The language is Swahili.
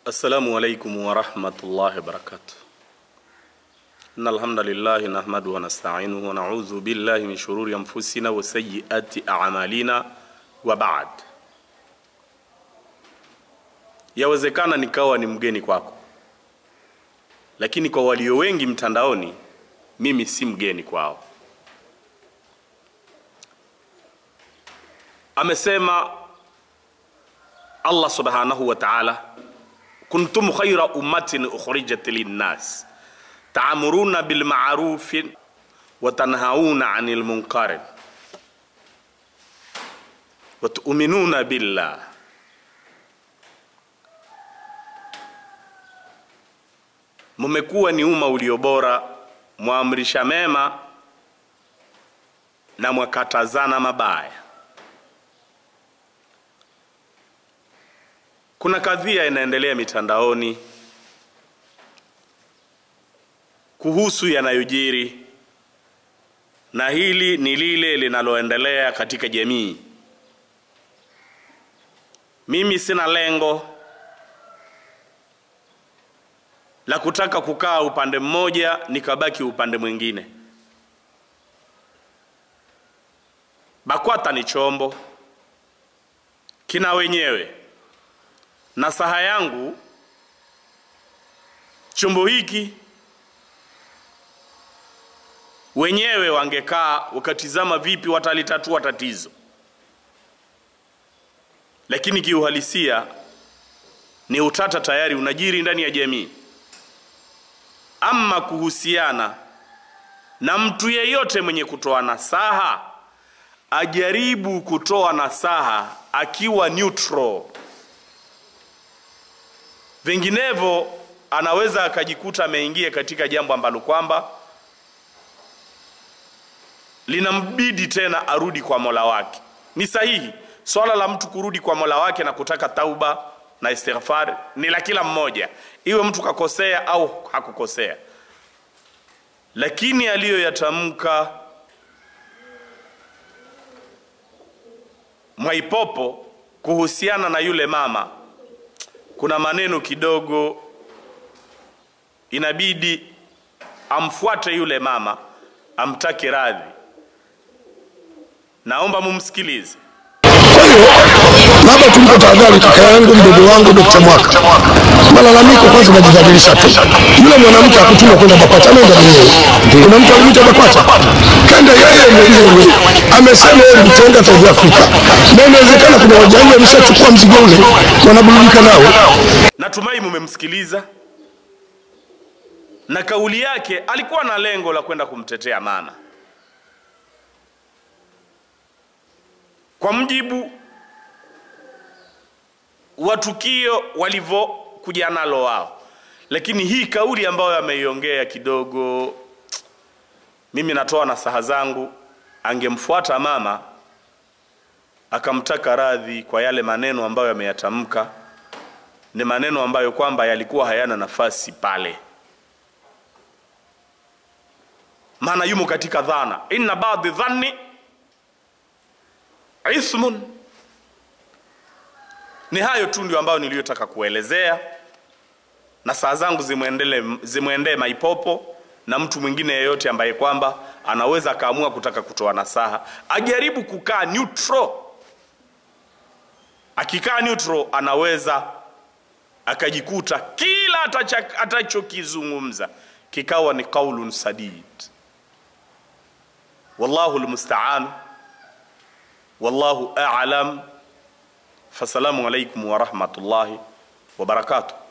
Assalamu alaikum warahmatullahi wabarakatuh. Inna alhamdulillahi nahmaduhu wa nasta'inuhu wa na'udhu billahi min shururi anfusina wa sayyiati a'malina wa ba'd. Yawezekana nikawa ni mgeni kwako, lakini kwa walio wengi mtandaoni, mimi si mgeni kwao. Amesema Allah subhanahu wa ta'ala kuntum khayra ummatin ukhrijat linnas ta'muruna bil ma'ruf wa tanhauna 'anil munkar wa tu'minuna billah mumekuwa ni umma ulio bora mwamrisha mema na mwakatazana mabaya Kuna kadhia inaendelea mitandaoni kuhusu yanayojiri, na hili ni lile linaloendelea katika jamii. Mimi sina lengo la kutaka kukaa upande mmoja nikabaki upande mwingine. BAKWATA ni chombo kina wenyewe nasaha yangu chombo hiki wenyewe wangekaa wakatizama vipi watalitatua tatizo, lakini kiuhalisia ni utata tayari unajiri ndani ya jamii. Ama kuhusiana na mtu yeyote mwenye kutoa nasaha, ajaribu kutoa nasaha akiwa neutral vinginevyo anaweza akajikuta ameingia katika jambo ambalo kwamba linambidi tena arudi kwa Mola wake. Ni sahihi swala la mtu kurudi kwa Mola wake na kutaka tauba na istighfar ni la kila mmoja, iwe mtu kakosea au hakukosea, lakini aliyoyatamka Mwaipopo kuhusiana na yule mama kuna maneno kidogo inabidi amfuate yule mama amtake radhi. Naomba mumsikilize. Labda tumpe tahadhari kaka yangu mdogo wangu Dr. Mwaka. Malalamiko kwanza najidhalilisha tu. Yule mwanamke akutuma kwenda BAKWATA ameenda mwenyewe. Kuna mtu alimwita BAKWATA. Kenda yeye mwenyewe. Amesema yeye mtenga South Africa. Na inawezekana kuna wajanja wameshachukua mzigo ule wanaburudika nao. Natumai mumemsikiliza, na kauli yake alikuwa na lengo la kwenda kumtetea mama kwa mjibu wa tukio walivyokuja nalo wao, lakini hii kauli ambayo ameiongea kidogo, mimi natoa nasaha zangu, angemfuata mama akamtaka radhi kwa yale maneno ambayo ameyatamka ni maneno ambayo kwamba yalikuwa hayana nafasi pale, maana yumo katika dhana, inna baadhi dhanni ithmun. Ni hayo tu ndio ambayo niliyotaka kuelezea, na saa zangu zimwendee zimwendee Maipopo na mtu mwingine yeyote ambaye kwamba anaweza akaamua kutaka kutoa nasaha, ajaribu kukaa neutral. Akikaa neutral anaweza akajikuta kila atachokizungumza kikawa ni qaulun sadid. Wallahu almusta'an, wallahu a'lam. Fasalamu alaikum wa rahmatullahi wa barakatuh.